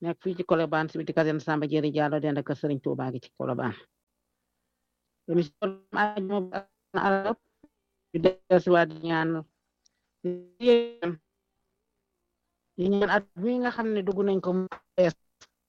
nekk fii ci Colobane si biti caserne Samba Diéry Diallo dend ak Serigne Touba gi ci Colobane émission ajuma arab yu dellusiwaat di ñaan di ñaan at mi nga xam ne dugg nañ ko mu bees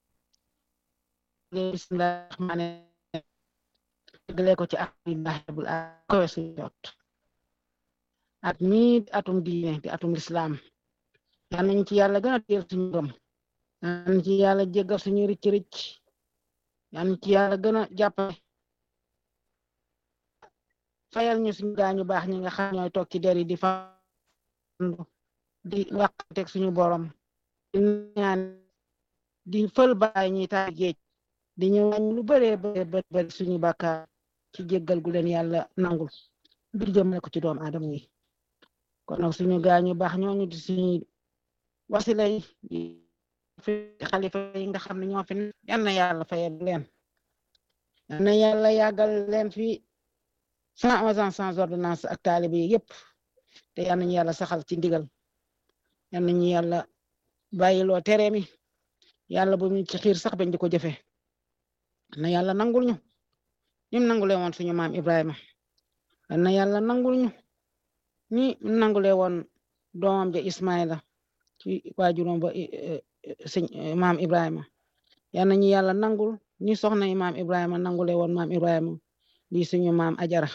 bismillah rahmaani déglee ko ci alhamdulillah kowe su jot at mi atum diine di atum lislaam yal nañ ci yàlla gën a teel suñu gëm yal nañ ci yàlla jéggal suñu ricc ricc yal nañ ci yàlla gën a jàppale fayal ñu suñu gaañu baax ñi nga xam ñooy toog ci der yi di fa di wàqanteeg suñu borom di ñaan di fël baay ñi taal géej di ñu wàññi lu bëree bëree bëri suñu bàkkaar ci jéggal gu leen yàlla nangul bir jëmale ko ci doomu aadama yi kon nag suñu gaañu baax ñooñu di suñu wasila yi fi xalifa yi nga xam ne ñoo fi yal na yàlla fayal leen yal na yàlla yàggal leen fi cent onze ans sans ordonnance ak taalibe yi yëpp te yal nañu yàlla saxal ci ndigal yal nañu yàlla bàyyiloo tere mi yàlla bu ñu ci xiir sax bañ di ko jëfe na yàlla nangul ñu nim nangule woon suñu maam Ibrahima yal na yàlla nangul ñu ni nangule woon doomam ja Ismaila ci waajuram ba sëñ maam Ibrahima yal nañu yàlla nangul ni soxna yi maam Ibrahima nangule woon maam Ibrahima di suñu maam Ajara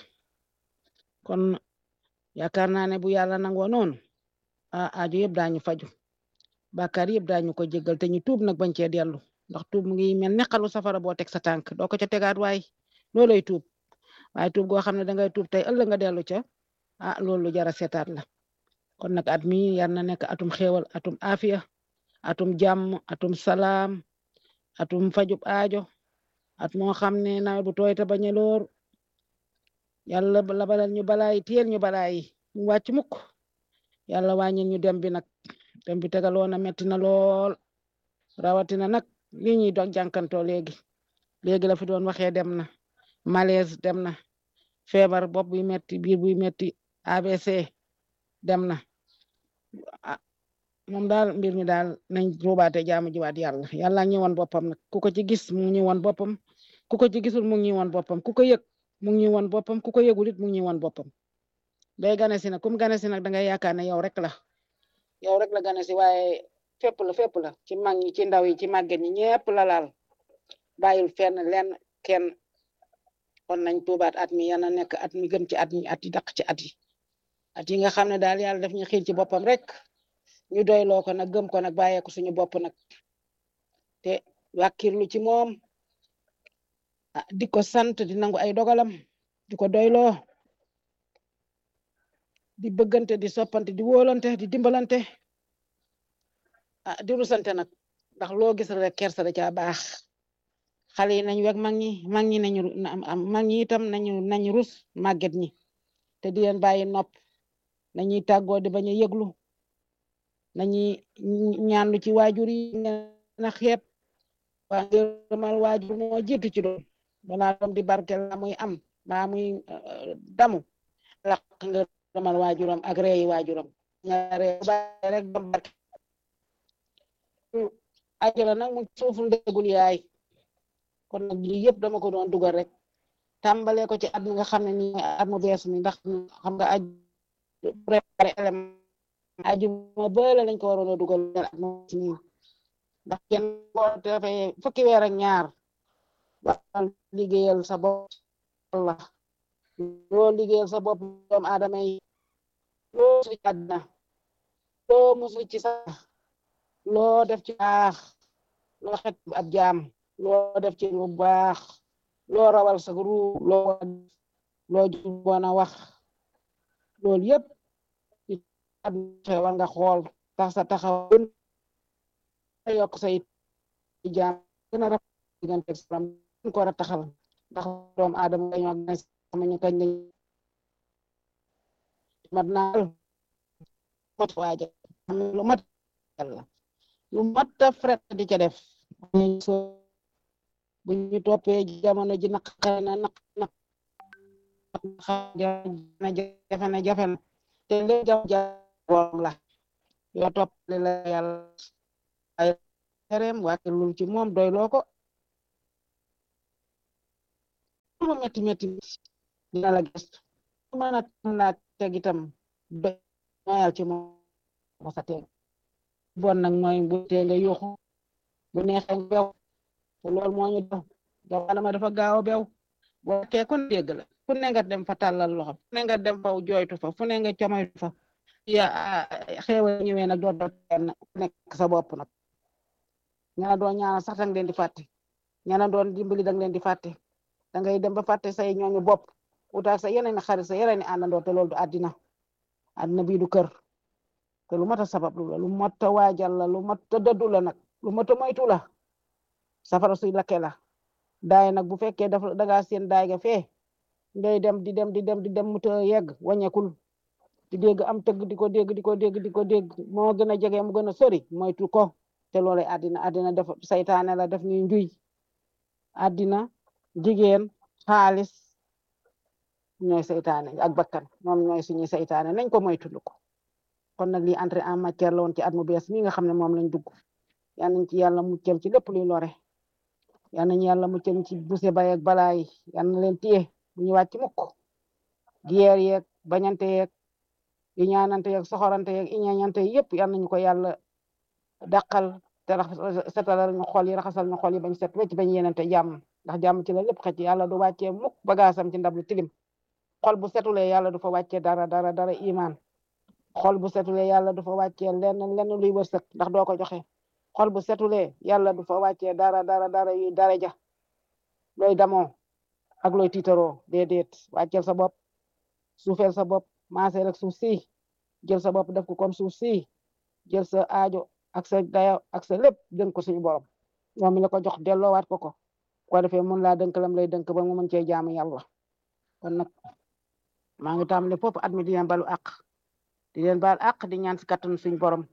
kon yaakaar naa ne bu yàlla nangoo noonu a aju yëpp daañu faju bàkkaar yëpp daañu ko jéggal te ñu tuub nag bañ cee dellu ndax tuub mu ngi mel ne xalu safara boo teg sa tànk doo ko ca tegaat waaye loolay tuub waaye tuub goo xam ne dangay tuub tey ëllëg nga dellu ca ah loolu lu jara seetaat la kon nag at mi yar na nekk atum xéewal atum afiya atum jàmm atum salaam atum fajub aajo at moo xam ne nawet bu tooy te bañ a loor yàlla labalal ñu balaay tiyel ñu balaay ñu wàcc mukk yàlla wàññil ñu dem bi nag dem bi tegaloo na metti na lool rawatina nag lii ñuy dog jànkantoo léegi léegi la fi doon waxee dem na malaise dem na feebar bopp buy metti biir buy metti ABC dem na ah moom daal mbir mi daal nañ ruubaate jaamu jiwaat yàlla yàlla ñu woon boppam nag ku ko ci gis mu ngi woon boppam ku ko ci gisul mu ngi woon boppam ku ko yëg mu ngi woon boppam ku ko yëgul it mu ngi woon boppam day gane si nag kum gane si nag da ngay yaakaar ne yow rek la yow rek la gane si waaye fépp la fépp la ci mag ñi ci ndaw yi ci màgget ñi ñëpp la laal bàyyil fenn lenn kenn kon nañ tuubaat at mi yana nekk at mi gën ci at mi at yi daq ci at yi at yi nga xam ne daal yàlla daf ñu xiir ci boppam rek ñu doyloo ko nag gëm ko nag bàyyeeku suñu bopp nag te wàkkirlu ci moom ah di ko sant di nangu ay dogalam di ko doyloo di bëggante di soppante di wóolante di dimbalante ah di rusante nag ndax loo gis rek kersa da caa baax xale yi nañu weg mag ñi mag ñi nañu mag ñi itam nañu nañu rus màgget ñi te di leen bàyyi nopp nañuy tàggoo di bañ a yëglu nañuy ñaanlu ci waajur yi na xeeb waa ngërëmal waajur moo jiitu ci doom balaa doom di barkel la muy am baa muy damu laq ngërëmal waajuram ak reeyi waajuram ñaare bàyyi rek doom barkel ajala nag mu suuful ndégul yaay kon nag lii yëpp dama ko doon dugal rek tàmbale ko ci at mi nga xam ne nii at mu bees mi ndax xam nga aj préparé élément aju ma bële lañ ko waroon a dugal at mu nii ndax kenn boo defee fukki weer ak ñaar ba liggéeyal sa bopp la loo liggéeyal sa bopp doomu aadama yi loo musu ci àddina loo musu ci sax loo def ci baax loo xet ab jaam loo def ci lu baax loo rawal sa ru loo loo juboon a wax loolu yëpp war nga xool tax sa taxaw yokk say jaam gën a rafet diggante salam ko war a taxal ndax doomu aadama dañoo gën sama ñu kañ lañ mat naa mat waaja lu mat yàlla lu mat a fret di ca def bu ñu toppee jamono ji naq na naq naq na jafe na jafe na te léegi jam jaboom la yoo toppale la yàlla ay tereem wàkkilul ci moom doyloo ko lu metti metti dina la gëstu mën a tam laa teg itam doy ñoyal ci moom ba sa teg bon nag mooy bu tee nga yuuxu bu neexee nga bew te loolu moo ñu def doomu adama dafa gaaw a bew boo kee ku ne dégg la fu ne nga dem fa tàllal loxo fu ne nga dem fa jooytu fa fu ne nga comoytu fa ya xeewal ñëwee nag doo doon nekk sa bopp nag ñana doon ñaanal sax danga leen di fàtte ñana doon dimbali danga leen di fàtte dangay dem ba fàtte say ñooñu bopp utaak sa yeneen xarit sa yeneen àndandoo te loolu du àddina àddina bii du kër te lu mat a sabab lu la lu mat a waajal la lu mat a dëddu la nag lu mat a moytu la safara suy lakke la daay nag bu fekkee dafa dangaa seen daay ga fee ngay dem di dem di dem di dem mu ta yegg wàññekul di dégg am tëgg di ko dégg di ko dégg di ko dégg moo gën a jege mu gën a sori moytu ko te loolay àddina àddina dafa saytaane la daf ñuy njuy àddina jigéen xaalis ñooy saytaane ak bakkan ñoom ñooy suñuy saytaane nañ ko moytu ko kon nag lii entrée en matière la woon ci at mu bees mi nga xam ne moom lañ dugg yal nañ ci yàlla muccal ci lépp luy lore yal nañ yàlla muccal ci buse bay ak balaa yi yal na leen téye bu ñu wàcc mukk giyeer yeeg bañante yeeg yu ñaanante yeeg soxorante yeeg iñañante yëpp yal nañu ko yàlla dàqal te rax setalal ñu xol yi raxasal ñu xol yi bañ set wecc bañ yenente jàmm ndax jàmm ci la lépp xëcc yàlla du wàccee mukk bagaasam ci ndab lu tilim xol bu setulee yàlla du fa wàccee dara dara dara iman xol bu setulee yàlla du fa wàccee lenn lenn luy wërsëg ndax doo ko joxe xol bu setulee yàlla du fa wàccee dara dara dara yuy daraja looy damoo ak looy tiitaroo déedéet wàcceel sa bopp suufeel sa bopp maase rek suuf si jël sa bopp def ko comme suuf si jël sa aajo ak sa dayo ak sa lépp dënk ko suñu borom moom mi la ko jox delloowaat ko ko ko defee mun laa dënk lam lay dënk ba mu mën cee jaamu yàlla kon nag maa ngi tàmbale foofu at mi di leen balu àq di leen baal àq di ñaan si kattanu suñu borom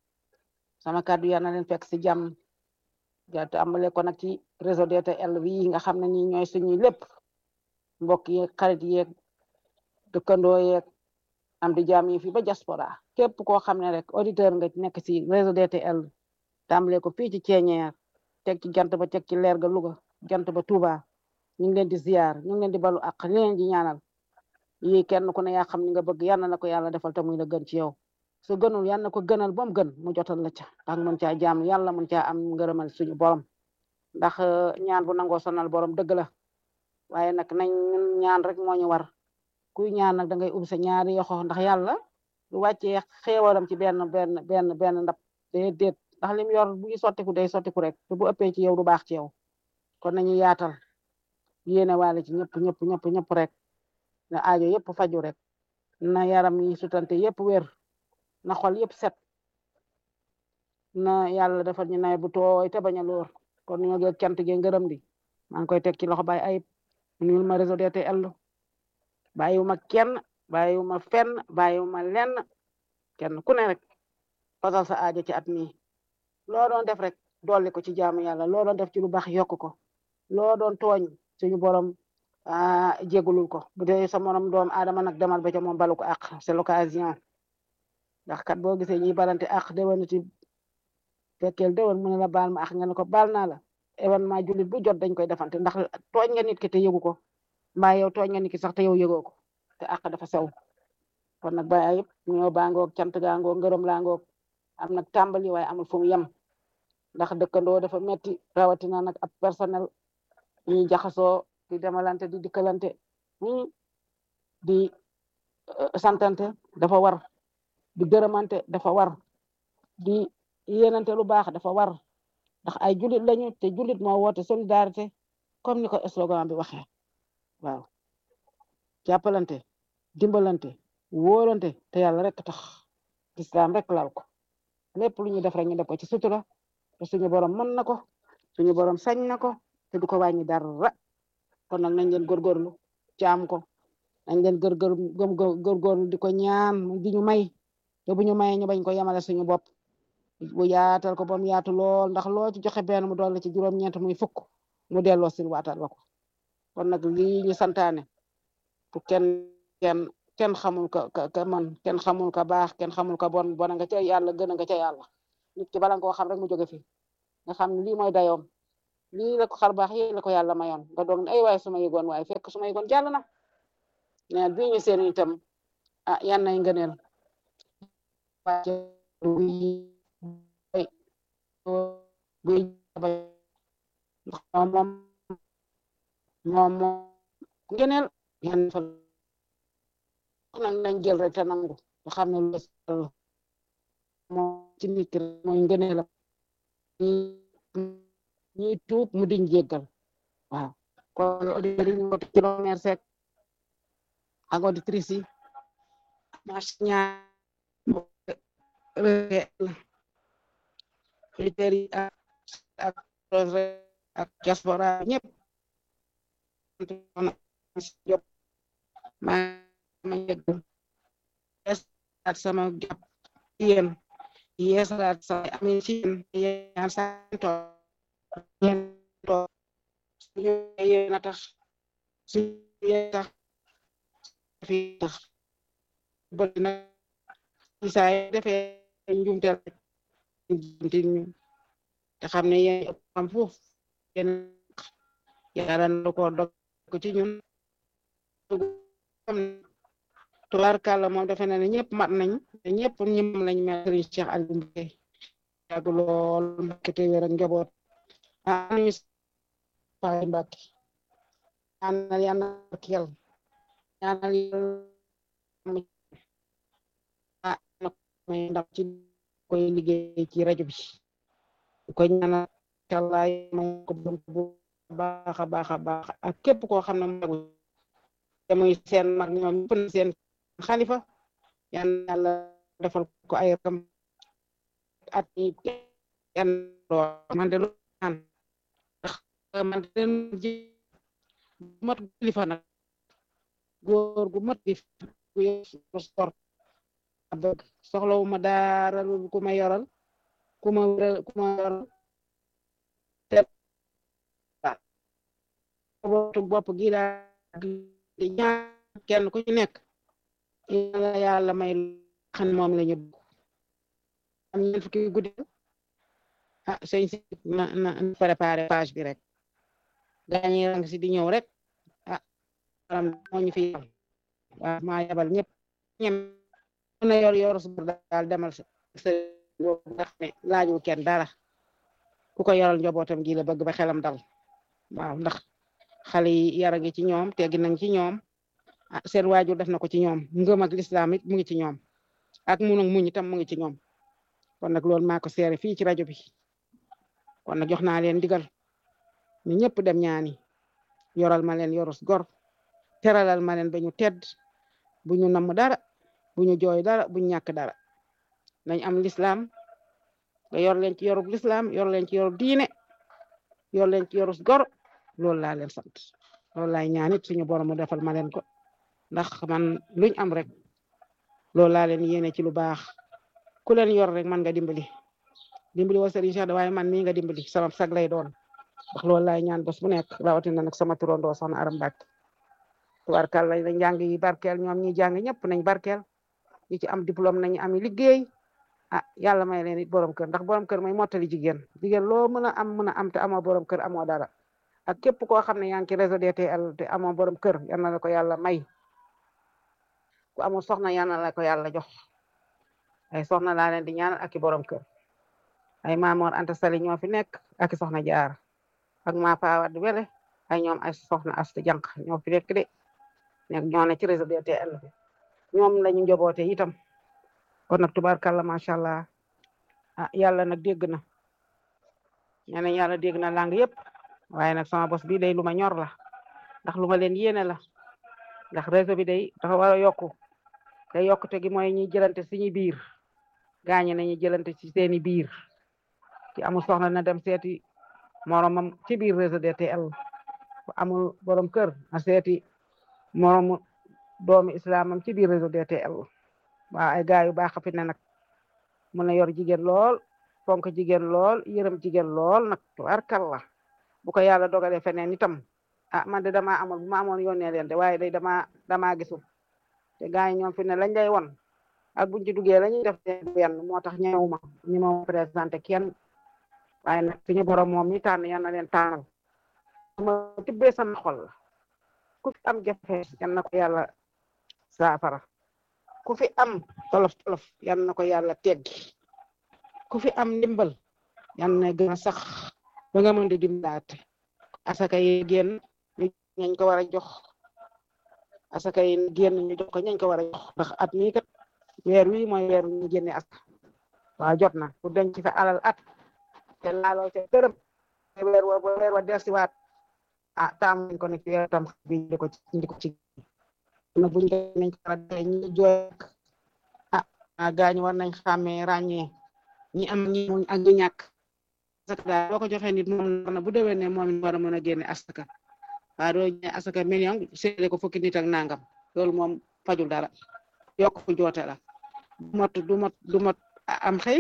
sama kàddu yal na leen fekk si jàmm ja tàmbale ko nag ci réseau DTL bii nga xam ne nii ñooy suñuy lépp mbokk yeeg xarit yeeg dëkkandoo yeeg am di jaam yi fi ba diaspora képp koo xam ne rek auditeur nga nekk si réseau DTL tàmbale ko fii ci Ceeñeer teg ci jant ba teg ci leer ga Louga jant ba Touba ñu ngi leen di ziar ñu ngi leen di balu àq ñu leen di ñaanal yi kenn ku ne yaa xam ni nga bëgg yal na ko yàlla defal te muy la gën ci yow su gënul yal na ko gënal ba mu gën mu jotal la ca ndax mën caa jaam yàlla mën caa am ngërëmal suñu borom ndax ñaan bu nangoo sonal borom dëgg la waaye nag nañ ñaan rek moo ñu war kuy ñaan nag da ngay ubbi sa ñaari yoxo ndax yàlla lu wàccee xéewalam ci benn benn benn benn ndab déedéet ndax lim yor bu sottiku day sottiku rek te bu ëppee ci yow du baax ci yow kon nañu yaatal yéene waale ci ñëpp ñëpp ñëpp ñëpp rek na aajo yëpp faju rek na yaram yi sutante yëpp wér na xol yëpp set na yàlla defal ñu nawet bu tooy te bañ a lóor kon ñoo ngi cant gi ngërëm di maa ngi koy teg ci loxo Baye Ayib nuyul ma réseau DTL bàyyiwuma kenn bàyyiwuma fenn bàyyiwuma lenn kenn ku ne rek fasal sa aajo ci at mi loo doon def rek dolli ko ci jaamu yàlla loo doon def ci lu baax yokk ko loo doon tooñ suñu borom ah jégalul ko bu dee sa morom doom aadama nag demal ba ca moom balu ko àq c'est l'occasion ndax kat boo gisee ñuy balante àq déwénati fekkeel déwén mu ne la baal ma àq nga ne ko baal naa la événement jullit bu jot dañ koy defante ndax tooñ nga nit ki te yëgu ko mbaa yow tooñ nga nit ki sax te yow yëgoo ko te àq dafa sew kon nag Baye Ayib ñoo baangoog cant gaangoog ngërëm laangoog am nag tàmbali waaye amul fu mu yem ndax dëkkandoo dafa metti rawatina nag ab personnel ñuy jaxasoo di demalante di dikkalante di santante dafa war di gërëmante dafa war di yéenante lu baax dafa war ndax ay julit lañu te julit moo woote solidarité comme ni ko slogan bi waxee waaw jàppalante dimbalante wóolante te yàlla rek tax islam rek lal ko lépp lu ñu def rek ñu def ko ci sutura te suñu borom mën na ko suñu borom sañ na ko te du ko wàññi dara kon nag nañ leen góorgóorlu jaam ko nañ leen góorgóor gëm góorgóorlu di ko ñaan di ñu may te bu ñu mayee ñu bañ ko yemale suñu bopp bu yaatal ko ba mu yaatu lool ndax loo ci joxe benn mu dolli ci juróom-ñeent muy fukk mu delloo si waatal la ko kon nag lii ñu santaane pour kenn kenn kenn xamul ka ka man kenn xamul ka baax kenn xamul ka bon bon nga ca yàlla gën nga ca yàlla nit ki bala nga koo xam rek mu jóge fi nga xam ne lii mooy dayoom lii la ko xar baax yi la ko yàlla mayoon nga doog ne ay waay su ma yëgoon waaye fekk su ma yëgoon jàll na neen bii ñu seen itam ah yan nay ngëneel buy moom moom moom moom ngëneel yan fa nag nañ jël rek te nangu nga xam ne lu moom ci nit ki mooy ngëneelam ñuy tuub mu diñ jéggal waaw kon auditeurs yi ñu woote ci Mère Seck ak auditrices yi marché ñaar auditeurs yi ak ak ak diaspora ñëpp jop ma ma yëgg yeesalaat sama jàpp yéen yeesalaat sama amin ci yéen yéen santo yéen toog suñu yéen a tax suñu yéen tax fi tax bëri na saa yi defee njumte rek njumte ñu te xam ne yéen ëpp xam foofu yéen yàlla na ko dog ko ci ñun tubaarkàlla moom defe na ne ñëpp mat nañ te ñëpp ñim lañ mel Serigne Cheikh Aliou Mbacké yàgg lool Mbacké te wér ak njaboot anuñu Faye Mbacké ñaanal yàlla barkeel ñaanal yàlla may ndam ci koy liggéey ci rajo bi koy ñaanal Allah may ko bu baax a baax a baax ak képp koo xam ne magu te muy seen mag ñoom ñëpp na seen xalifa yan yàlla defal ko ay rakam at yi yan man de lu naan ndax man de ji mat kilifa nag góor gu mat di gu sport a bëgg soxlawuma dara lu ku ma yoral ku ma ku ma yoral te bootu bopp gi daa di ñaan kenn ku ci nekk yàlla yàlla may xam moom la ñu am ñeen fukki guddi ah sëñ si na na préparé page bi rek gaañi rang si di ñëw rek ah maanaam moo ñu fi yabal waaw maa yabal ñëpp ñem na yor yor su daal demal sa boobu nga xam ne laajul kenn dara ku ko yoral njabootam gi la bëgg ba xelam dal waaw ndax xale yi yara ngi ci ñoom teggi nañ ci ñoom ah seen waajur def na ko ci ñoom ngëm ak lislaam it mu ngi ci ñoom ak mun ak muñ itam mu ngi ci ñoom kon nag loolu maa ko seere fii ci rajo bi kon nag jox naa leen digal ñu ñëpp dem ñaani yoral ma leen yorus gor teralal ma leen ba ñu tedd bu ñu namm dara bu ñu jooy dara bu ñu ñàkk dara nañ am lislaam nga yor leen ci yorub lislaam yor leen ci yorub diine yor leen ci yorus gor loolu laa leen sant loolu laay ñaanit suñu borom mu defal ma leen ko ndax man luñ am rek loolu laa leen yéene ci lu baax ku leen yor rek man nga dimbali dimbali wa Serigne Cheikh waaye man mii nga dimbali sama sag lay doon ndax loolu laay ñaan bés bu nekk rawatina nag sama turandoo soxna Aram Mbàkke tubaarkal la njàng yi barkeel ñoom ñi jàng ñëpp nañ barkeel ñi ci am diplôme nañu am liggéey ah yàlla may leen it borom kër ndax borom kër mooy mottali jigéen jigéen loo mën a am mën a am te amoo borom kër amoo dara ak képp koo xam ne yaa ngi ci réseau DTL te amoo borom kër yal na la ko yàlla may ku amul soxna yal na la ko yàlla jox ay soxna laa leen di ñaanal ak i borom kër ay Maamoor Anta Sali ñoo fi nekk ak i soxna jaar ak maa Fawad Wele ay ñoom ay soxna Asta Jànq ñoo fi nekk de nekk ñoo ne ci réseau DTL bi ñoom lañu njoboote itam kon nag tubaarkàlla macha allah ah yàlla nag dégg na nee na yàlla dégg na lang yëpp waaye nag sama bos bi day lu ma ñor la ndax lu ma leen yéene la ndax réseau bi day dafa war a yokku te yokkute gi mooy ñuy jëlante suñu biir gaañe nañu jëlante ci seeni biir ci amul soxna na dem seeti moromam ci biir réseau DTL bu amul borom kër na seeti moromu doomu islamam ci biir réseau DTL waaw ay gaay yu baax fi ne nag mën na yor jigéen lool fonk jigéen lool yërëm jigéen lool nag tubaarkalla bu ko yàlla dogalee feneen itam ah man de damaa amul bu ma amoon yónnee leen de waaye day damaa damaa gisul te gars yi ñoom fi ne lañ lay won ak buñ ci duggee la ñuy def benn moo tax ñëwuma ñu ma présenté kenn waaye nag suñu borom moom mi tànn yal na leen tànnal ma tibbee sama xol la ku fi am jafe yal na ko yàlla saafara ku fi am tolof tolof yal na ko yàlla teggi ku fi am ndimbal yal na gën a sax ba nga mën di dimbalaate asaka yi génn ñu ñañ ko war a jox asaka yi génn ñu jox ko ñañ ko war a jox ndax at mii kat weer wi mooy weer wi ñu génne asaka waaw jot na pour denc fa alal at te laaloo ca dërëm weer wa weer wa delsiwaat ah taam nañ ko ne ci weer tam bi di ko ci di ko ci na buñ ko nañ ko war a dee ñi jooy ah gaañu war nañ xàmmee ràññee ñi am ñi muñ ak ñi ñàkk asaka daal boo ko joxee nit moom na bu déwee ne moom war a mën a génne asaka waaye doo ñe asaka million séddale ko fukki nit ak nangam loolu moom fajul dara yokk fu joote la du mot du mot du mot am xëy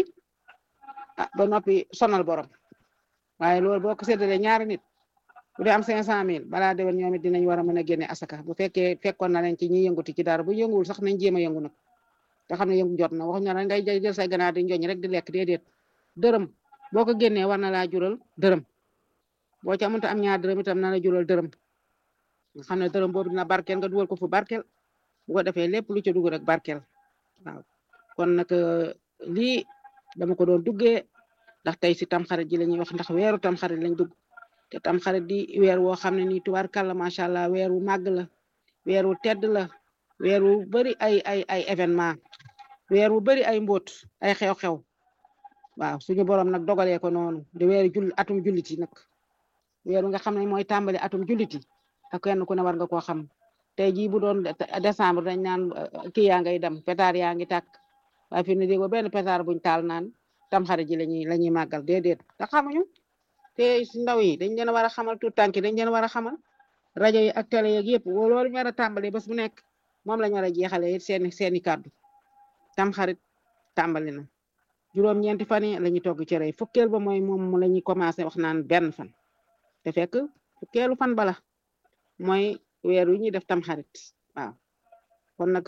ah ba noppi sonal borom waaye loolu boo ko séddalee ñaari nit bu dee am cinq cent mille balaa déwén ñoom it dinañ war a mën a génne asaka bu fekkee fekkoon na leen ci ñi yënguti ci dara bu yënguwul sax nañ jéem a yëngu nag te xam ne yëngu jot na waxuñu ne ngay jël say ganaar di njoñ rek di lekk déedéet dërëm boo ko génnee war na laa jural dërëm boo ca mënta am ñaar dërëm itam na la jural dërëm nga xam ne dërëm boobu dina barkeel nga dugal ko fu barkeel bu ko defee lépp lu ca dugg rek barkeel waaw kon nag lii dama ko doon duggee ndax tey si tamxarit ji la ñuy wax ndax weeru tamxarit lañ dugg te tamxarit di weer woo xam ne nii tubaarkàlla macha allah weer wu màgg la weer wu tedd la weer wu bëri ay ay ay événement weer wu bëri ay mbóot ay xew-xew waaw suñu borom nag dogalee ko noonu di weeru jull atum julliti nag weeru nga xam ne mooy tàmbali atum julliti ak kenn ku ne war nga koo xam tey jii bu doon décembre dañ naan kii yaa ngay dem pétard yaa ngi tàkk waaye fi ne dégg benn pétard buñ taal naan tamxarit ji lañuy la ñuy màggal déedéet te xamuñu te si ndaw yi dañ leen war a xamal tout tànk dañ leen war a xamal rajo yi ak télé yeeg yëpp loolu ñu war a tàmbali bés bu nekk moom lañ war a jeexalee seeni seeni kàddu tamxarit tàmbali na juróom-ñeenti fan yi la ñuy togg cere fukkeel ba mooy moom la ñuy commencé wax naan benn fan te fekk fukkeelu fan bala mooy weer wi ñuy def tamxarit waaw kon nag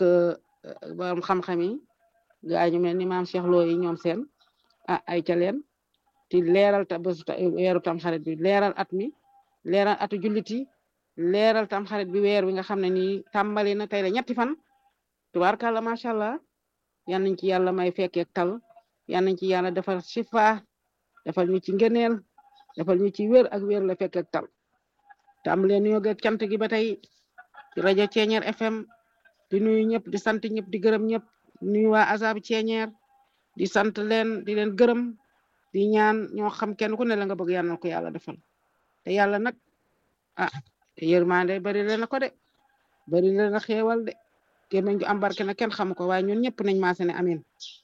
borom xam-xam yi gaa ñu mel ni maam Cheikh Lo yi ñoom seen ah ay ca leen ti leeral ta bésu weeru tamxarit bi leeral at mi leeral atu jullit yi leeral tamxarit bi weer wi nga xam ne nii tàmbali na tey la ñetti fan tubaarkàlla macha allah yal nañ ci yàlla may fekkeek tal yal nañ ci yàlla defal shifa defal ñu ci ngëneel defal ñu ci wér ak wér la fekkeek tal tàmbalee nuyoo ak cant gi ba tey ci rajo Ceeñeer FM di nuyu ñëpp di sant ñëpp di gërëm ñëpp nuyu waa azab Ceeñeer di sant leen di leen gërëm di ñaan ñoo xam kenn ku ne la nga bëgg yàlla na ko yàlla defal te yàlla nag ah yërmande bari leen na ko de bari leen na xeewal de te mañ am barke na kenn xamu ko waaye ñun ñëpp nañ maase ne amin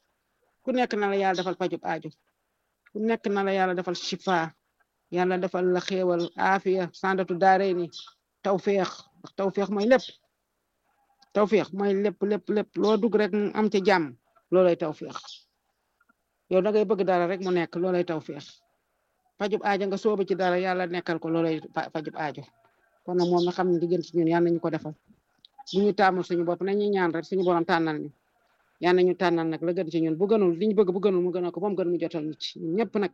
ku nekk na la yàlla defal pajub aajo ku nekk na la yàlla defal shifa yàlla defal la xeewal aafiya sandatu daare ni tawféex ndax tawféex mooy lépp tawféex mooy lépp lépp lépp loo dugg rek mu am ca jàmm loolay tawféex yow da ngay bëgg dara rek mu nekk loolay tawféex fajub aajo nga sooba ci dara yàlla nekkal ko loolay fajub aajo kon nag moom na xam ne di gën ci ñun yàlla nañu ko defal bu ñu taamul suñu bopp nañuy ñaan rek suñu borom tànnal ñu yàlla nañu tànnal nag la gën ci ñun bu gënul li ñu bëgg bu gënul mu gënal ko moom gën mu jotal ñu ci ñun ñëpp nag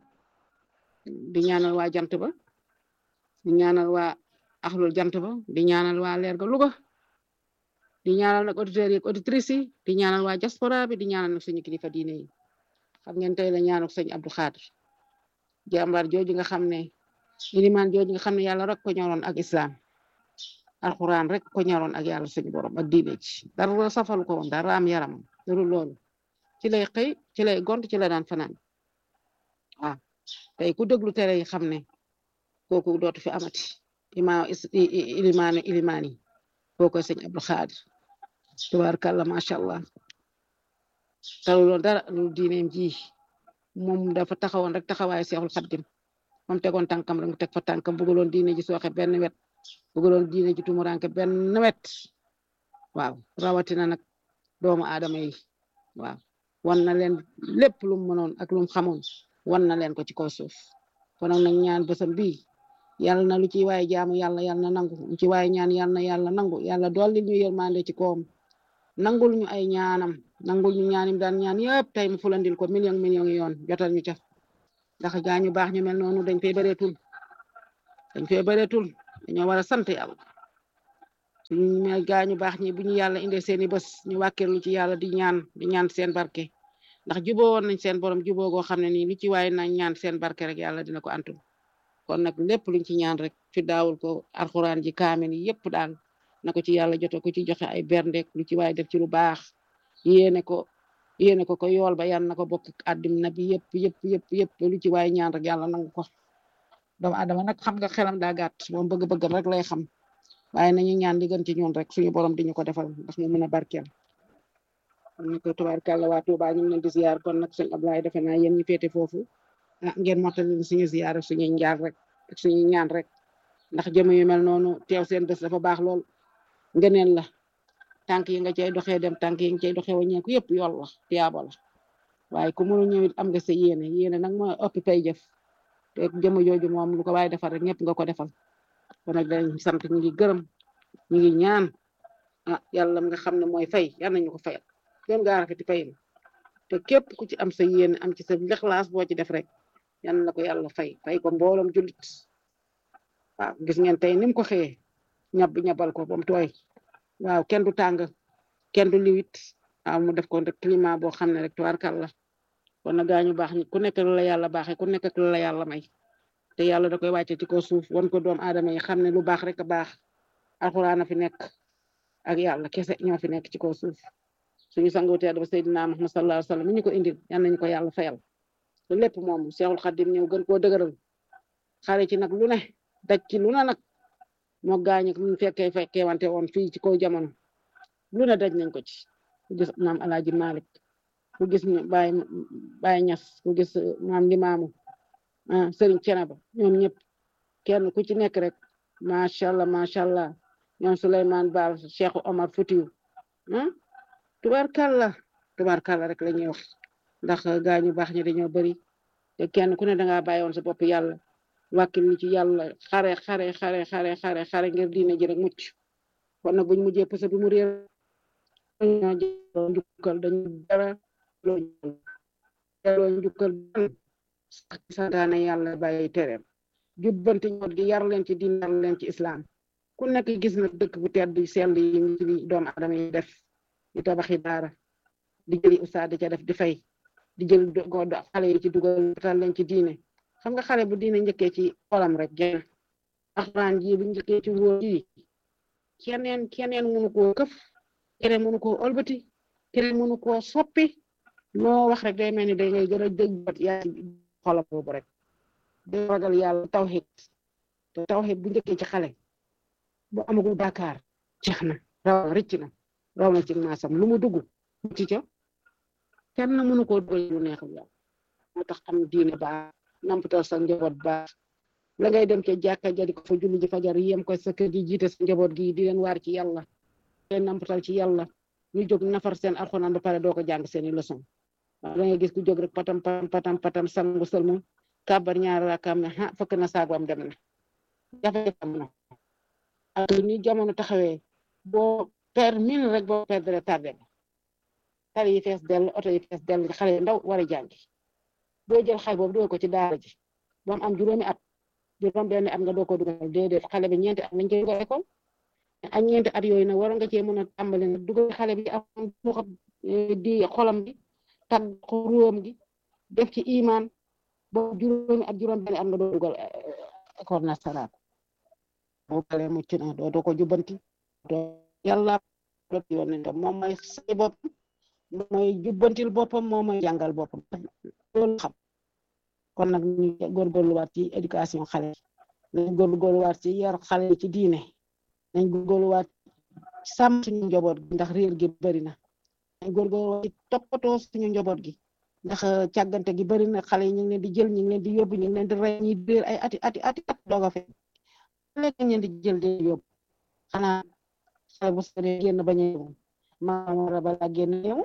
di ñaanal waa jant ba di ñaanal waa axlul jant ba di ñaanal waa leer ga Louga di ñaanal nag auditeurs yi ak auditrices yi di ñaanal waa diaspora bi di ñaanal nag suñu kilifa diine yi xam ngeen tey la ñaanal sëñ Abdou Khadir jàmbaar jooju nga xam ne ilimaan jooju nga xam ne yàlla rek ko ñoroon ak islam alxuraan rek ko ñoroon ak yàlla suñu borom ak diine ci dara safalu ko woon dara am yaramam dara loolu ci lay xëy ci lay gont ci la daan fanaan waaw tey ku déglu tere yi xam ne kooku dootu fi amati ima ilimaani ilimaan yi kooku sëñ Abdou Khadir tubaarkàlla macha allah talu loon dara lu diineem ji moom dafa taxawoon rek taxawaayu seexul xaddim moom tegoon tànkam rek mu teg fa tànkam bëggaloon diine ji sooxe benn wet bëggaloon diine ji tumuranke benn wet waaw rawatina nag doomu aadama yi waaw wan na leen lépp lu mu mënoon ak lu mu xamoon wan na leen ko ci kaw suuf kon nag nag ñaan bësam bii yàlla na lu ci waaye jaamu yàlla yàlla na nangu lu ci waaye ñaan yàlla na yàlla nangu yàlla dolli ñu yërmande ci koom nangul ñu ay ñaanam nangul ñu ñaanim daan ñaan yëpp tey mu fulandil ko million million yoon jotal ñu ca ndax gaañu baax ñu mel noonu dañ fay bëreetul dañ fay bëreetul dañoo war a sant yàlla suñu me gaañu baax ñi bu ñu yàlla indee seeni bés ñu wàkkeerlu ci yàlla di ñaan di ñaan seen barke ndax juboo woon nañ seen borom juboo goo xam ne nii lu ci waaye na ñaan seen barke rek yàlla dina ko antul kon nag lépp luñ ci ñaan rek fi daawul ko alxuraan ji kaamin yi yëpp daal na ko ci yàlla jote ko ci joxe ay berndeek lu ci waaye def ci lu baax yéene ko yéene ko ko yool ba yan na ko bokk àddina bi yëpp yëpp yëpp yëpp lu ci waaye ñaan rek yàlla nangu ko doomu adama nag xam nga xelam daa gàtt moom bëgg-bëgg rek lay xam waaye nañu ñaan li gën ci ñun rek suñu borom di ñu ko defal ndax mu mën a barkeel kon nag tubaarkàlla waa Tuuba ñu ngi leen di ziar kon nag sëñ Ablaye defe naa yéen ñu féete foofu ah ngeen mottali suñu ziar ak suñuy njaar rek ak suñuy ñaan rek ndax jëm yu mel noonu teew seen bés dafa baax lool ngëneel la tànk yi nga cay doxee dem tànk yi nga cay doxee waññeeku yëpp yool la tiyaaba la waaye ku mënu ñëwit am nga sa yéene yéene nag mooy ëpp pay jëf te jëm jooju moom lu ko waaye defal rek ñëpp nga ko defal kon nag dañ sant ñu ngi gërëm ñu ngi ñaan ah yàlla nga xam ne mooy fay yal nañu ko fayal kenn gaa rafeti fay te képp ku ci am sa yéene am ci sa lexlaas boo ci def rek yal na ko yàlla fay fay ko mbooloom jullit waaw gis ngeen tey ni mu ko xëyee ñab ñabal ko ba mu tooy waaw kenn du tàng kenn du liwit waaw mu def ko rek climat boo xam ne rek tubaarkal la kon na gaañu baax ñi ku nekk lu la yàlla baaxee ku nekk lu la yàlla may te yàlla da koy wàcce ci ko suuf wan ko doom aadama yi xam ne lu baax rek a baax alxuraan a fi nekk ak yàlla kese ñoo fi nekk ci ko suuf suñu sangu tedd ba Seydina Muhammad sallallahu alayhi wa sallam mi ñu ko indil yal nañu ko yàlla fayal te lépp moom Seexul Xadim ñëw gën koo dëgëral xare ci nag lu ne daj ci lu ne nag moo gaañu mu fekkee fekkee wante woon fii ci kaw jamono lu ne daj nañ ko ci ku gis maam Alaaji Malik ku gis Baay Baay Ñas ku gis maam Limaamu ah Sëriñ Cenaba ñoom ñëpp kenn ku ci nekk rek macha allah macha allah ñoom Souleymane Baal Cheikh Omar Foutiou ah tubaarkàlla tubaarkàlla rek la ñuy wax ndax gaañu baax ñi dañoo bëri te kenn ku ne dangaa bàyyi woon sa bopp yàlla wàkkil ni ci yàlla xare xare xare xare xare xare ngir diine ji rek mucc kon nag buñ mujjee pësa bi mu réer ñoo jëloo njukkal dañu dara jëloo njukkal sax ci santaane yàlla bàyyi tereem jubbanti ñoot gi yar leen ci diine yar leen ci islam ku nekk gis na dëkk bu tedd sell yi ci doomu aadama yi def di tabaxi daara di jëli ustaad di ca def di fay di jël godd xale yi ci dugal tal leen ci diine xam nga xale bu diine njëkkee ci xolam rek génn alxuraan ji bu njëkkee ci wóor ji keneen keneen mënu koo këf keneen mënu koo olbati keneen mënu koo soppi loo wax rek day mel ni day ngay gën a dëgg bat yaa ci xolam boobu rek day ragal yàlla tawhid te tawhid bu njëkkee ci xale bu amagul bàkkaar jeex na raw na rëcc na raw na ci maasam lu mu dugg ci ca kenn mënu koo dugal lu neexul yàlla moo tax am diine baax nampatal sa njaboot baax la ngay dem ca jàkka ja di ko fa julli ji fajar yem ko sa kër gi jiite sa njaboot gi di leen waar ci yàlla leen nampatal ci yàlla ñu jóg nafar seen alxuraan ba pare doo ko jàng seeni leçon waaw da ngay gis ku jóg rek patam patam patam patam sangu sëlmu kàbbar ñaari raakaam ne ah fëkk na saagwam dem na jafe am na ak ni jamono taxawee boo per min rek boo perdre tardé ba tali yi fees dell oto yi fees dell xale yu ndaw war a jàngi doo jël xale boobu doo ko ci daara ji ba mu am juróomi at juróom benn at nga doo ko dugal déedéet xale bi ñeenti at lañ koy dugal école ak ñeenti at yooyu nag war nga cee mën a tàmbali nag dugal xale bi am xam di xolam bi tag ruwam gi def ci iman ba juróomi at juróom benn at nga doo dugal école nasaraan boo paree mucc na doo doo ko jubbanti doo yàlla doo yoon tam moom mooy say boppam moom mooy jubbantil boppam moom mooy jàngal boppam loolu xam kon nag ñu góorgóorluwaat ci éducation xale nañ góorgóorluwaat ci yar xale ci diine nañ góorgóorluwaat sàmm suñu njaboot gi ndax réer gi bari na nañ góorgóorluwaat ci toppatoo suñu njaboot gi ndax càggante gi bari na xale yi ñu ngi leen di jël ñu ngi leen di yóbbu ñu ngi leen di rey ñi réer ay ati ati ati at doog a fekk léegi ñu leen di jël di yóbbu xanaa xale bu sore génn bañ a yóbbu maa war a balaa génn yow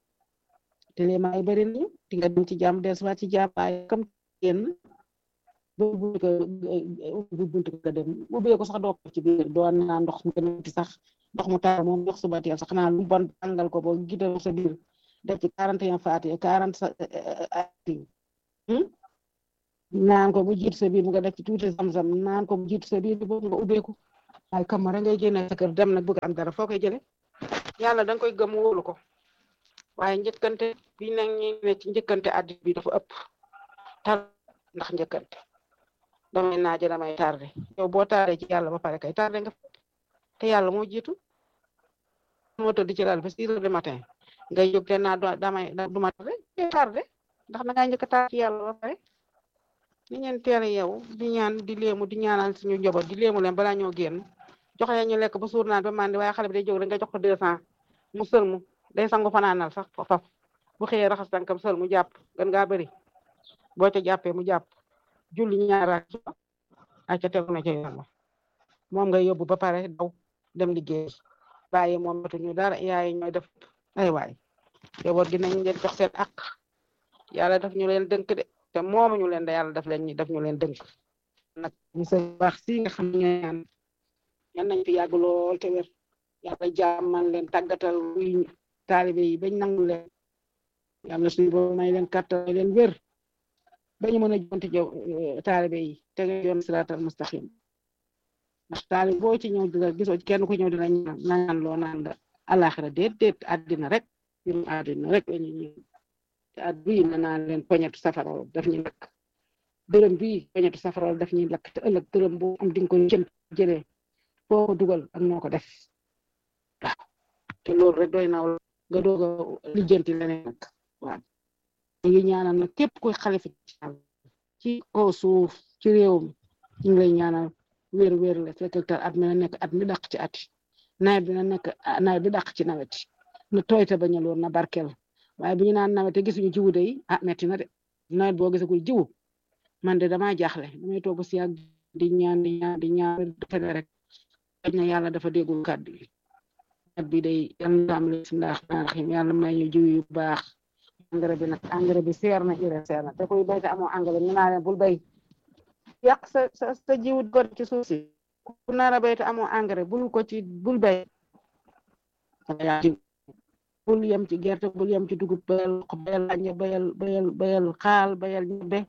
te lee maa yi bari nañu di nga dem ci jàmm dellusiwaat ci jàmm waaye comme génn boobu ko bu buntu nga dem ubbee ko sax doo ko ci biir doo naan ndox mu gën a sax ndox mu tar moom ndox suba teel sax xanaa lu bon tàngal ko boo gidal sa biir def ci quarante et un faati quarante sa ati naan ko bu jiit sa biir nga def ci tuuti zam-zam naan ko bu jiit sa biir boobu nga ubbeeku waaye kamara ngay génne sa kër dem nag bëgg am dara foo koy jële yàlla da nga koy gëm wóolu ko waaye njëkkante bi nag ñi ne ci njëkkante addi bi dafa ëpp tar ndax njëkkante damay naaje damay tardé yow boo tardé ci yàlla ba pare kay tardé nga te yàlla moo jiitu moo tëdd ci lal ba six heures du matin ngay jóg te naa damay du ma tardé tardé ndax da ngaa njëkk a tar ci yàlla ba pare ni ngeen teel a yow di ñaan di léemu di ñaanal suñu njaboot di léemu leen balaa ñoo génn jox leen ñu lekk ba suur naan ba mandi waaye xale bi day jóg rek nga jox ko deux cent mu sëlmu day sangu fanaanal sax faf bu xëyee raxas tànkam sël mu jàpp gën ngaa bëri boo ca jàppee mu jàpp julli ñaara a ca tegu na ca yoon moom ngay yóbbu ba pare daw dem liggéey bàyyi moom matuñu dara yaay ñooy def ay waay njaboot gi nañ leen jox seen ak yàlla daf ñu leen dënk de te moomu ñu leen da yàlla daf leen ñi daf ñu leen dënk nag monsieur baax si nga xam ne ñaan yan nañ fi yàgg lool te wér yàlla jàmmal leen tàggatal wuy taalibe yi bañ nangu leen yàlla suñu boobu may leen kàttan may leen wér bañu mën a jonti jow taalibe yi tege yoon siraatal mustaqim ndax taalibe boo ci ñëw dina gisoo kenn ku ñëw dina ñaan naan loo naan la alaxira déet déet àddina rek mbirum àddina rek lañu ñëw te at bii na naan leen poñetu safara daf ñu lakk dërëm bii poñetu safara daf ñuy lakk te ëllëg dërëm bu am di nga ko jëm jëlee foo ko dugal ak noo ko def waaw te loolu rek doy na nga doog a lijjanti leneen nag waaw ñu ngi ñaanal nag képp kuy xalifa ci kaw suuf ci réew mi ñu ngi lay ñaanal wér wér la fekk at mi na nekk at mi dàq ci at nawet bi na nekk nawet bi dàq ci nawet na tooy te bañ a lool na barkel waaye bu ñu naan nawet te gisuñu jiwu de yi ah metti na de nawet boo gisagul jiwu man de damaa jaaxle damay toog si ak di ñaan di ñaan di ñaan dafa ne rek xëy na yàlla dafa déggul kàddu yi nawet bi day yàlla na am bismillah rahmaan rahim yàlla may ñu jiw yu baax engrais bi nag engrais bi seer na urée seer na te kuy bay te amoo engrais ñu naa leen bul bay yàq sa sa sa jiwu ko ci suuf si ku nar a bay te amoo engrais bul ko ci bul bay bul yem ci gerte bul yem ci dugub bayal bayal anje bayal bayal bayal xaal bayal ñebe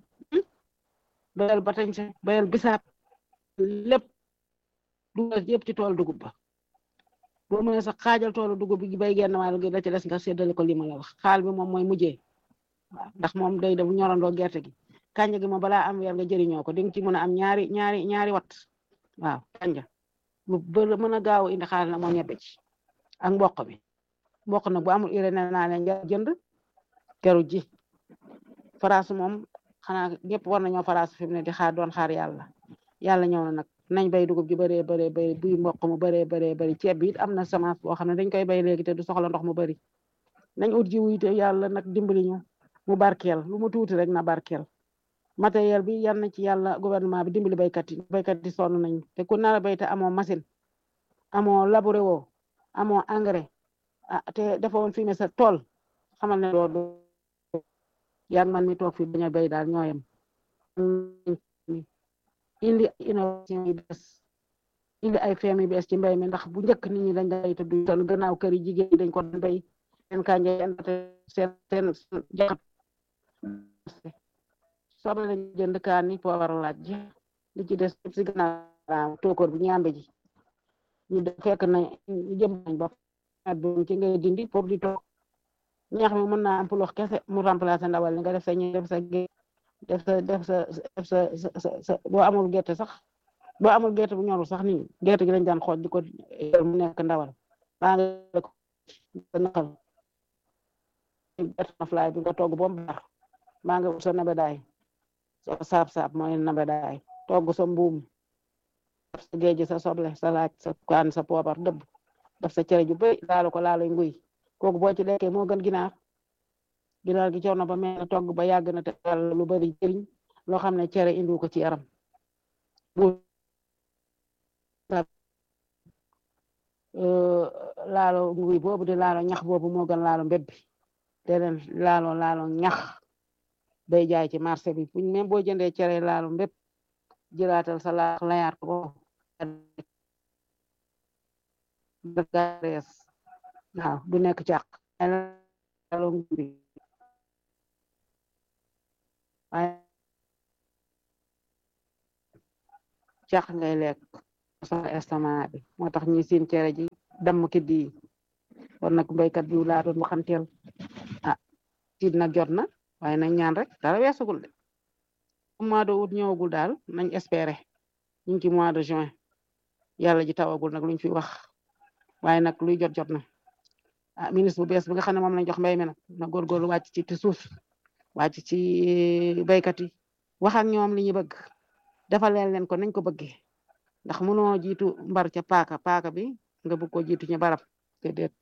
bayal batañse bayal bisaab lépp dugal yëpp ci tool dugub ba boo mënee sax xaajal toolu dugub bi bay genn wàll gi da ci des nga séddale ko li ma la wax xaal bi moom mooy mujjee waaw ndax moom day def ñorandoo gerte gi kanja gi moom balaa am weer nga jëriñoo ko di nga ci mën a am ñaari ñaari ñaari wat waaw kanja bu bë mën a gaaw indi xaal na moo ñebe ci ak mboq bi mboq nag bu amul urée nee naa leen jënd keru ji faraasu moom xanaa ñëpp war nañoo faraasu fi mu ne di xaar doon xaar yàlla yàlla ñëw na nag nañ bay dugub ji bëree bëree bëri buy mboq mu bëree bëree bëri ceeb bi it am na semence boo xam ne dañ koy bay léegi te du soxla ndox mu bëri nañ ut jiwu te yàlla nag dimbali ñu mu barkeel lu mu tuuti rek na barkeel matériel bi yan na ci yàlla gouvernement bi dimbali baykat yi baykat yi sonn nañ te ku nar a bay te amoo machine amoo labouré woo amoo engrais ah te dafa woon fumier sa tool xamal ne doo yaa man mi toog fi bañ a bay daal ñooyam indi innovation yi bees indi ay feem yu bees ci mbay mi ndax bu njëkk nit ñi dañ day te du toll gannaaw kër yi jigéen ñi dañ ko doon bay seen kànja seen seen jaxat soble lañ jënd kaan yi poobar laaj ji li ci des si gannaaw tookoor bi ñaambe ji ñu de fekk na ñu jëm nañ ba bu ci ngay dindi pour di toog ñax mi mën naa am pulox kese mu remplacer ndawal li nga def sa ñi def sa def sa def sa def sa sa sa boo amul gerte sax boo amul gerte bu ñorul sax nii gerte gi lañ daan xooj di ko mu nekk ndawal baa nga ko naqal gerte na fly bi nga togg ba mu baax baa nga sa nabedaay so saab saab mooy nabedaay togg sa mbuum def sa géej sa soble sa laaj sa kaan sa poobar dëbb def sa cere ju bëri laalu ko laalu nguy kooku boo ci lekkee moo gën ginaar ginaar gi coono ba mel togg ba yàgg na te yàlla lu bari jëriñ loo xam ne cere indiw ko ci yaram laalo nguy boobu di laalo ñax boobu moo gën laalo mbébbi te leen laalo laalo ñax bay jaay ci marché bi buñ même boo jëndee cere laalo mbépp jëlaatal sa laax layaat ko garees waaw du nekk càq laalo nguy waaye càq ngay lekk sa estomac bi moo tax ñi seen cere ji damm ki di kon nag béykat bi laa doon waxanteel ah tiit nag jot na waaye nañ ñaan rek dara weesagul de mois de août ñëwagul daal nañ espérer ñu ngi ci mois de juin yàlla ji tawagul nag luñ fi wax waaye nag luy jot jot na ah ministre bu bees bi nga xam ne moom lañ jox mbéy mi nag na góorgóorlu wàcc ci ci suuf wàcc ci béykat yi wax ak ñoom li ñu bëgg defal leen leen ko nañ ko bëggee ndax mënoo jiitu mbar ca paaka paaka bi nga bëgg ko jiitu ñu barab déedéet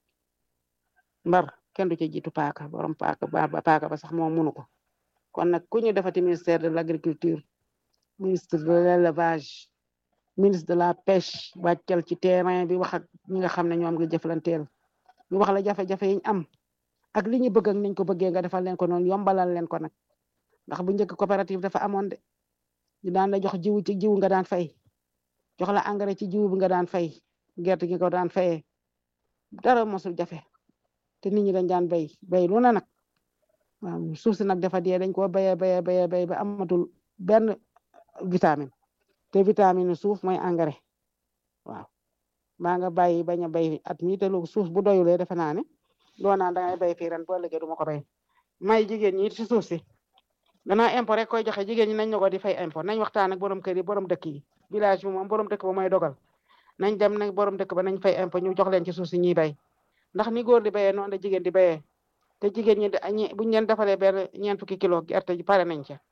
mbar kenn du ca jiitu paaka borom paaka ba paaka ba sax moom mënu ko kon nag ku ñu defati ministère de l'agriculture ministre de l'élevage ministre de la pêche wàccal ci terrain bi wax ak ñi nga xam ne ñoom nga jëflanteel ñu wax la jafe-jafe yiñ am ak li ñu bëgg ak niñ ko bëggee nga defal leen ko noonu yombalal leen ko nag ndax bu njëkk coopérative dafa amoon de ñu daan la jox jiwu ci jiwu nga daan fay jox la engrais ci jiwu bi nga daan fay gerte gi ko daan fayee dara mosul jafe te nit ñi dañ daan bay bay lu na nag waaw suuf si nag dafa dee dañ koo bayee bayee bayee bay ba amatul benn vitamine te vitamine suuf mooy engrais waaw maa nga bàyyi bañ a bay at mi te lu suuf bu doyulee defe naa ne doo naan dangay bay fii ren boo liggéey du ma ko bay may jigéen ñi ci suuf si danaa impôt rek koy joxe jigéen ñi nañ ñu ko di fay impôt nañ waxtaan ak borom kër yi borom dëkk yi village bi moom borom dëkk ba mooy dogal nañ dem nag borom dëkk ba nañ fay impôt ñu jox leen ci suuf si ñuy bay ndax ni góor di bayee noonu la jigéen di bayee te jigéen ñi buñ leen defalee benn ñeent fukki kilo gerte ji pare nañ ca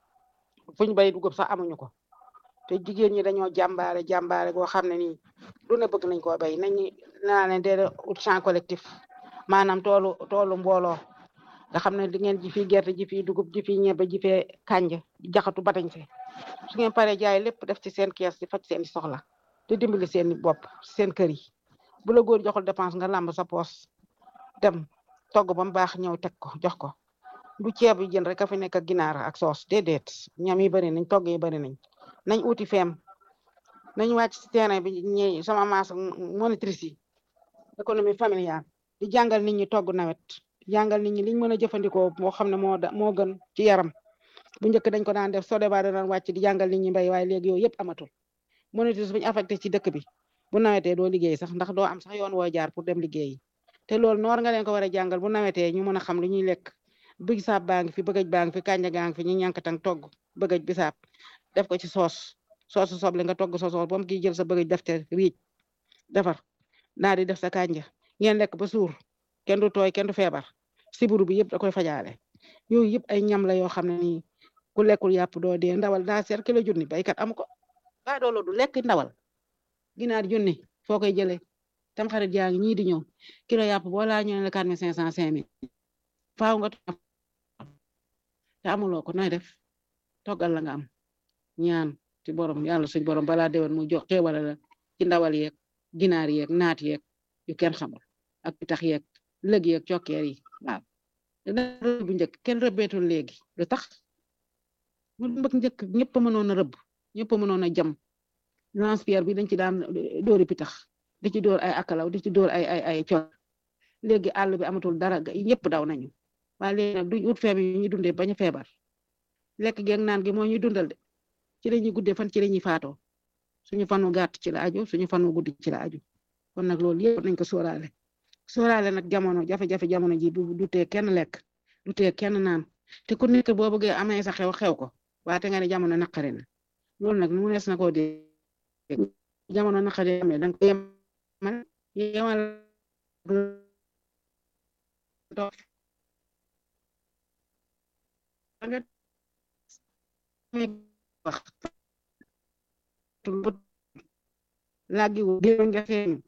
fuñ bay dugub sax amuñu ko te jigéen ñi dañoo jàmbaare jàmbaare goo xam ne nii lu ne bëgg nañ koo bay nañu naa leen dee ut champ collectif maanaam toolu toolu mbooloo nga xam ne di ngeen ji fii gerte ji fii dugub ji fii ñebe ji fee kànja jaxatu batañ se su ngeen paree jaay lépp def ci seen kees di faj seen soxla te dimbali seen bopp seen kër yi bu la góor joxul dépense nga làmb sa poos dem togg ba mu baax ñëw teg ko jox ko du ceeb yi jën rek a fi nekk ak ginaar ak soos déedéet ñam yi bari nañ togg yi bari nañ nañ uti feem nañ wàcc ci terrain bi ñi sama maas monitrice yi économie familiale di jàngal nit ñi togg nawet jàngal nit ñi liñ mën a jëfandikoo moo xam ne moo moo gën ci yaram bu njëkk dañ ko daan def soo debaa daan wàcc di jàngal nit ñi mbéy waaye léegi yooyu yëpp amatul monitrice bu ñu affecté ci dëkk bi bu nawetee doo liggéey sax ndax doo am sax yoon woo jaar pour dem liggéeyi te loolu noor nga leen ko war a jàngal bu nawetee ñu mën a xam lu ñuy lekk bisaab baa ngi fi bëggaj baa ngi fi kànja gaa ngi fi ñu ñànkatang togg bëggaj bisaab def ko ci soos soosu soble nga togg sa soos ba mu kii jël sa bëggaj def te riij defar naa di def sa kànja ngeen lekk ba suur kenn du tooy kenn du feebar siburu bi yëpp da koy fajaale yooyu yëpp ay ñam la yoo xam ne nii ku lekkul yàpp doo dee ndawal daa seer kilo junni baykat amu ko ba doolo du lekk ndawal ginaar junni foo koy jëlee tam xarit yaa ngi ñii di ñëw kilo yàpp boo laa ñëw ne la quatre mille cinq cent cinq mille faaw nga te amuloo ko nooy def toggal la nga am ñaan ci borom yàlla suñ borom balaa déwén mu jox xéewale la ci ndawal yeeg ginaar yeeg naat yeeg yu kenn xamul ak pitax yeeg lëg yeeg cokkeer yi waaw bu njëkk kenn rëbbeetul léegi lu tax mu mbëkk njëkk ñëpp a mënoon a rëbb ñëpp a mënoon a jam lance-pierre bi dañ ci daan dóori pitax di ci dóor ay akalaw di ci dóor ay ay ay cok léegi àll bi amatul dara ñëpp daw nañu waaye léegi nag duñ ut feebar yi ñuy dundee bañ a feebar lekk geeg naan gi moo ñuy dundal de ci la ñuy guddee fan ci la ñuy faatoo suñu fanu gàtt ci la aju suñu fanu guddi ci la aju kon nag loolu yëpp nañ ko sóoraale sóoraale nag jamono jafe-jafe jamono ji du du tee kenn lekk du tee kenn naan te ku nekk boo bëggee amee sa xew xew ko waate nga ne jamono naqari na loolu nag mu nees na koo dee jamono naqari amee danga ko yemal yemal nga wax laggi wu gé nga xeeñu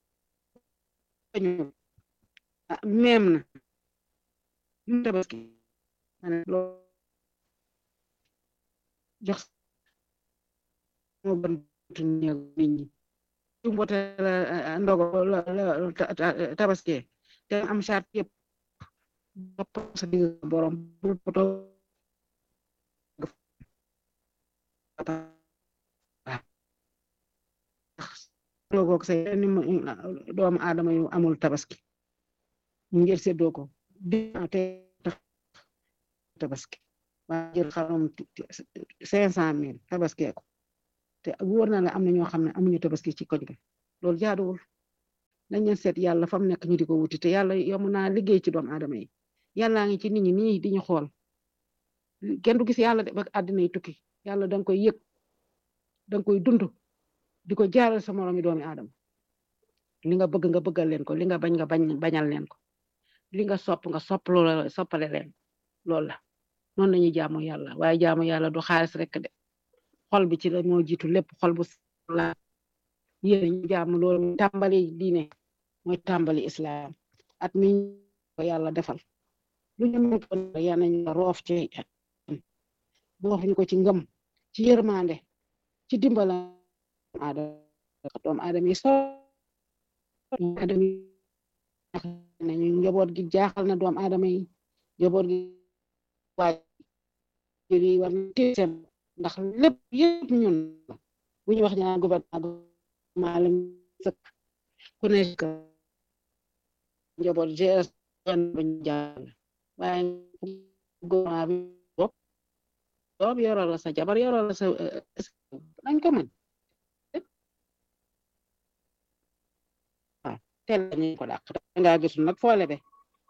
meem na ñu tabaski loo jox moo gën tuñeeg nit ñi su mbote la ndogo la tabaski te am charte yëpp bopp sa digg borom bu poto loogoog say ni doomu aadama yu amul tabaski ngir séddoo ko te tabaski waa jël xarum cinq cent mille tabaskee ko te wóor na la am na ñoo xam ne amuñu tabaski ci koñ ga loolu jaaduwul nañ leen seet yàlla fa mu nekk ñu di ko wuti te yàlla yomb naa liggéey ci doomu aadama yi yàllaa ngi ci nit ñi nii di ñu xool kenn du gis yàlla de ba àddina yi tukki yàlla danga koy yëg danga koy dund di ko jaaral sa moromi doomi aadama li nga bëgg nga bëggal leen ko li nga bañ nga bañ bañal leen ko li nga sopp nga sopp loola soppale leen loolu la noonu lañuy jaamu yàlla waaye jaamu yàlla du xaalis rek de xol bi ci la moo jiitu lépp xol bu la yéen ñu jaamu loolu tàmbali diine mooy tàmbali islam at mi ko yàlla defal lu ñu mën ko yal nañu roof ci roof ñu ko ci ngëm ci yërmande ci dimbala aadama doomu aadama yi so aadama yi nañu njaboot gi jaaxal na doomu aadama yi njaboot gi waajur yi war na téye seen ndax lépp yëpp ñun la bu ñu wax ñaan gouvernement lañ sëkk ku ne njaboot gs bañ jàll waaye gouvernement bi bopp doom yoroo la sa jabar yoroo la sa nañ ko mën waaw teel ñu ko dàq nga gisul nag foole be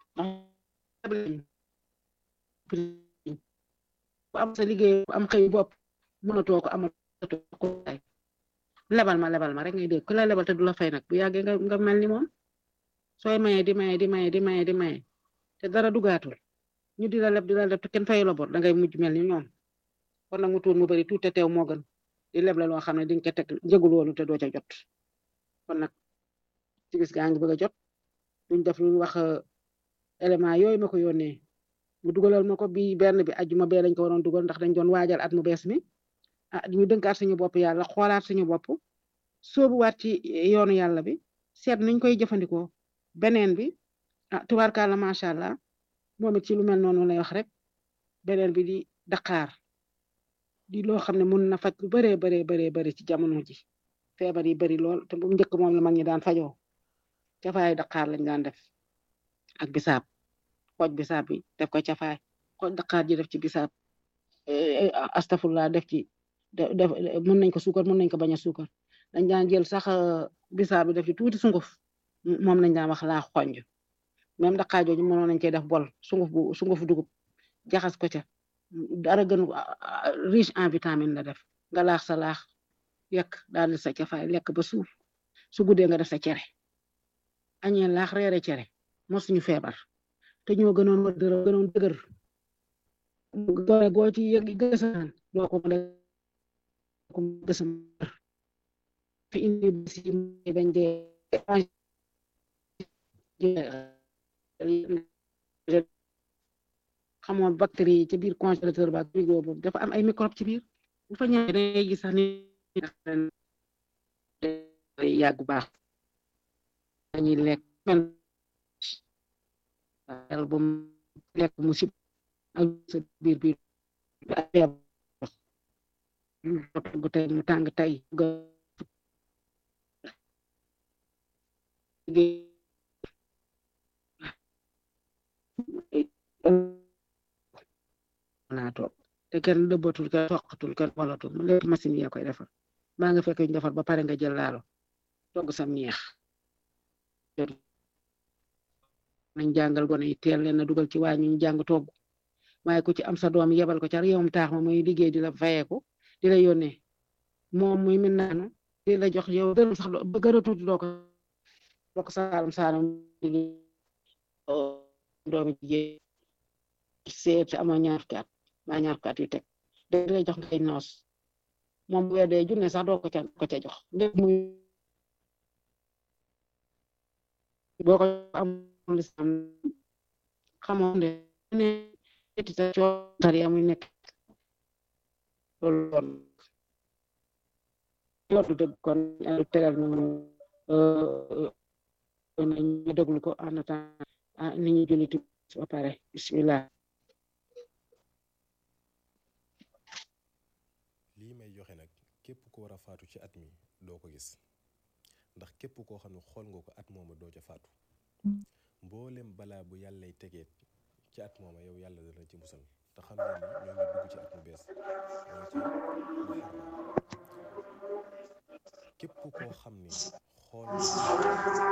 bu am sa liggéey bu am xëy bopp mënatoo ko amatoo ko lebal ma lebal ma rek ngay dégg ku la lebal te du la fay nag bu yàggee nga nga mel ni moom sooy maye di maye di maye di maye di maye te dara dugaatul ñu di la leb di la leb te kenn fayu la bor dangay mujj mel ni ñoom kon nag mu tuur mu bari tuut te teew moo gën di leb la loo xam ne di nga ko teg njëgul woonu te doo ca jot kon nag ci gis gaa ngi bëgg a jot duñ def lu wax élément yooyu ma ko yónnee mu dugalal ma ko bi benn bi ajjuma bee lañ ko waroon dugal ndax dañ doon waajal at mu bees mi ah ñu dënkaat suñu bopp yàlla xoolaat suñu bopp sóobuwaat ci yoonu yàlla bi seet nuñ koy jëfandikoo beneen bi ah tubaarkàlla macha allah moom it ci lu mel noonu lay wax rek beneen bi di Dakar di loo xam ne mun na faj lu baree baree baree bari ci jamono ji feebar yi bari lool te bu njëkk moom la mag ñi daan fajoo cafaay Dakar lañ daan def ak bisaab xooj bisaab bi def ko cafaay xooj Dakar ji def ci bisaab astafurlah def ci def mën nañ ko suukar mën nañ ko bañ a suukar dañ daan jël sax bisaab bi def ci tuuti sunguf moom lañ daan wax laa xonj même Dakar jooju mënoon nañ cee def bol sunguf bu sunguf dugub jaxas ko ca dara gën riche en vitamine la def nga laax sa laax yekk daal di sa cafaay lekk ba suuf su guddee nga def sa cere añee laax reere cere moo suñu feebar te ñoo gënoon wër dërë gënoon dëgër gore goo ci yëg gësaan doo ko mën ko gësam fi indi basi bañ dee xamoon bactérie yi ci biir congélateur ba frigo boobu dafa am ay microbe ci biir bu fa ñëwee dangay gis sax ni yàggu baax dañuy lekk men bu lekk mu sib ak sa biir biir bu tey mu tàng tey naa toog te kenn dëbbatul kenn toqatul kenn walatul mu lépp machine yaa koy defar maa nga fekk ñu defar ba pare nga jël laalo togg sam ñeex nañ jàngal gone yi teel leen na dugal ci waañ ñu jàng togg waaye ku ci am sa doom yebal ko ca réewum taax ma muy liggéey di la fayeeku di la yónnee moom muy min naanu di la jox yow dërëm sax ba gën a tuuti doo ko doo ko saalum saalum doomi jigéen seet amoo ñaar fukki at maa ñaar fukki at yu teg di la jox ngay noos moom bu weer dee junne sax doo ko ca ko ca jox lépp muy boo ko am lislam xamoo ne ne eti ta cootar ya muy nekk loolu loon loolu dëgg kon lu tegal ñu ñu déglu ko en attendant ni ñu julliti ba pare bismillah lii may joxe nag képp ko war a faatu ci at mi doo ko gis ndax képp koo xam ne xool nga ko at mooma doo ca faatu mboolem balaa bu yàllay tegeet ci at mooma yow yàlla dana ci musal te xam ngeen ni ñoo ngi dugg ci at mu bees ñoo ci muharram képp koo xam ni xool